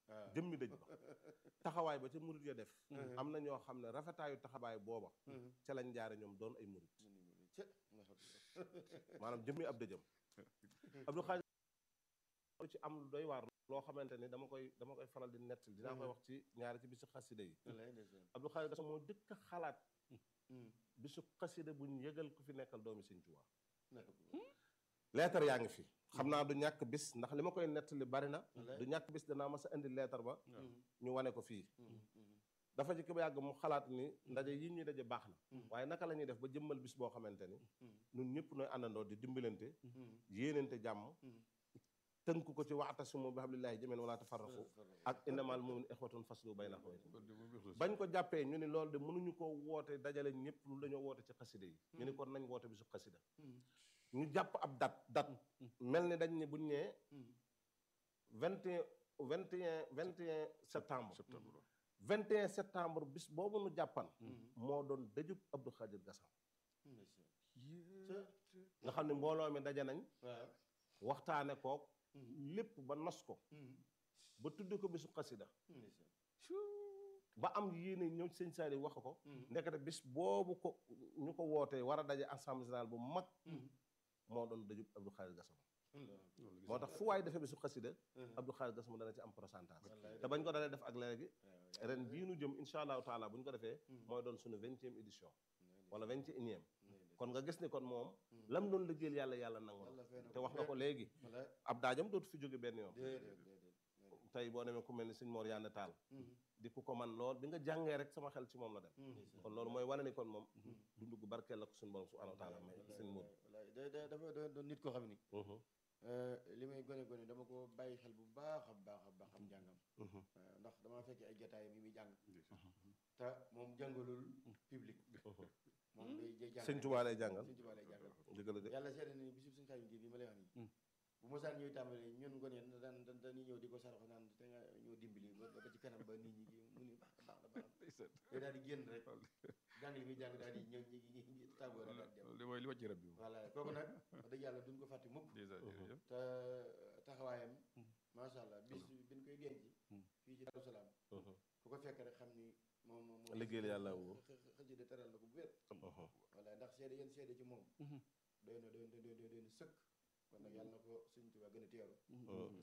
waaw jëmmi dëj ba taxawaay ba ca murit ya def am na ñoo xam ne rafetaayu taxawaay booba ca lañ jaare ñoom doon ay murit ca maanaam jëmmi ab dëjëm Abdou Khadir lu ci am lu doy waar loo xamante ni dama koy dama koy faral di nettali dinaa koy wax ci ñaari ci bisu xasida yi wallaay ndeysaan Abdou Khadir Gassama moo dëkk a xalaat bisu xasida buñ yëgal ku fi nekkal doomi Sëñ Tuubaa naka ko leetar yaa ngi fi xam naa du ñàkk bis ndax li ma koy nettali bari na du ñàkk bis danaa mas a indi leetar ba ñu wane ko fii dafa jëkk ba yàgg mu xalaat ni ndaje yi ñuy daje baax na waaye naka la ñuy def ba jëmmal bis boo xamante ni ñun ñëpp nooy àndandoo di dimbalante yéenante jàmm tënk ko ci wa'tasimu bi hablillahi jamii'an wala tafarraqu ak innamal mu'minuuna ixwatun faslu bayna axawaykum bañ ko jàppee ñu ni loolu de mënuñu ko woote dajale ñëpp lu dañoo woote ci xasida yi ñu ni kon nañ woote bisu xasida ñu jàpp ab dat dat mel ni dañ ni buñ ñee vingt et un vingt et un vingt et un septembre vingt et un septembre bis boobu nu jàppan moo doon dëjub Abdou Khadir Gassama nga xam ne mbooloo mi daje nañ waaw waxtaane kook lépp ba nos ko ba tudd ko bisu xasida ba am yéene ñëw sëñ Saali wax ko ndekete bis boobu ko ñu ko wootee war a daje assemblée générale bu mag moo doon dëjub Abdou Khadir Gassama moo tax fu waay defee bisu xasida Abdou Khadir Gassama dana ci am pourcentage te bañ ko dalee def ak léegi ren bii nu jëm insha allahu taala bu ñu ko defee mooy doon suñu vingtième édition wala vingt et unième kon nga gis ni kon moom lam doon liggéeyal yàlla yàlla nangu na te wax nga ko léegi wallaay ab daajam dootu fi jóge benn yoon déedéet déedéet tey boo demee ku mel ni sëñ Mor Yàlla Taal di ku ko man lool bi nga jàngee rek sama xel ci moom la dem kon loolu mooy wane ni kon moom dundu gu barkeel la ko suñu borom subhanahu wa taala may sëñ Mor wallaay da da dafa da doon nit koo xam ni li may gone gone dama ko bàyyi xel bu baax a baax a baax am njàngam ndax dama fekk ay jotaay mi muy jàng te moom jàngalul public moom day day jàng sëñ Tuubaa lay jàngal sëñ Tuubaa lay jàngal dëgg la de yàlla seede ni bisub suñu xarit bi ma lay wax nii bu mosaan ñuy tàmbali ñun ngone yeen daan daan dañuy ñëw di ko sarax naan te nga ñëw dimbali ba ba ci kanam ba nit ñi gi mu ni baax na baax na baax na day daal di génn rek jàng li muy jàng daal di ñëw ñi ñi ñi tàggoo rek daal di dem li mooy li wàcc rab bi voilà kooku nag wax dëgg yàlla duñ ko fàtte mukk dèjà jërëjëf te taxawaayam macha allah bis bi ñu koy denc fii ci Daaru Salaam fu ko fekk rek xam ni moom moom moom liggéeyal yàlla woo xëj de teral na ko bu wér voilà ndax seede yéen seede ci moom doy na doy na doy na doy na sëkk kon nag yàlla na ko Sëñ Tuubaa gën a teeru